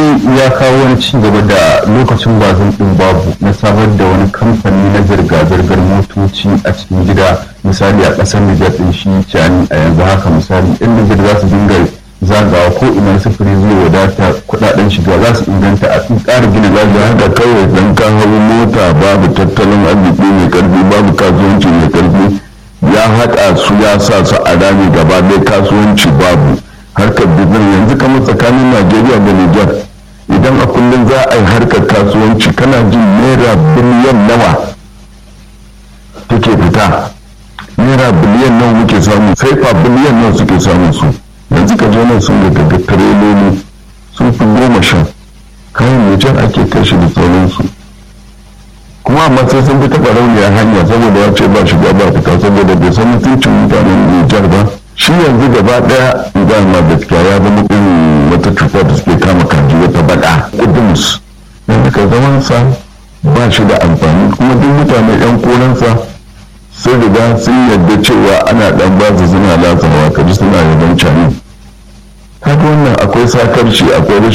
dai ya kawo wani ci gaba da lokacin bazin din babu na samar da wani kamfani na zirga-zirgar motoci a cikin gida misali a ƙasar Nijar din shi cani a yanzu haka misali yan Nijar za su dinga zagawa ko ina sufuri zai wadata kudaden shiga za su inganta a cikin ƙara gina lafiya haka kawai dan ka hau mota babu tattalin arziki mai karfi babu kasuwanci mai karfi ya haɗa su ya sa su a rami gaba ɗaya kasuwanci babu harkar bizin yanzu kamar tsakanin najeriya da nijar idan a kullum za a yi harkar kasuwanci kana jin naira biliyan nawa take fita naira biliyan nawa muke samu sai fa biliyan nawa suke samu su yanzu ka je nan sun ga daga tireloli sun fi goma sha kayan nijar ake kashe da sauransu kuma amma sai sun fi taɓa rauniyar hanya saboda ya ce ba shiga ba fita saboda bai san mutuncin mutanen nijar ba shi yanzu gaba daya idan ma gaskiya ya zama irin wata cuta da suke kama kaji wata bada kudus yanzu ka zaman sa ba shi da amfani kuma duk mutane yan koransa sun riga sun yarda cewa ana dan ba su suna latsawa kaji suna yaban cani haka wannan akwai sakarci akwai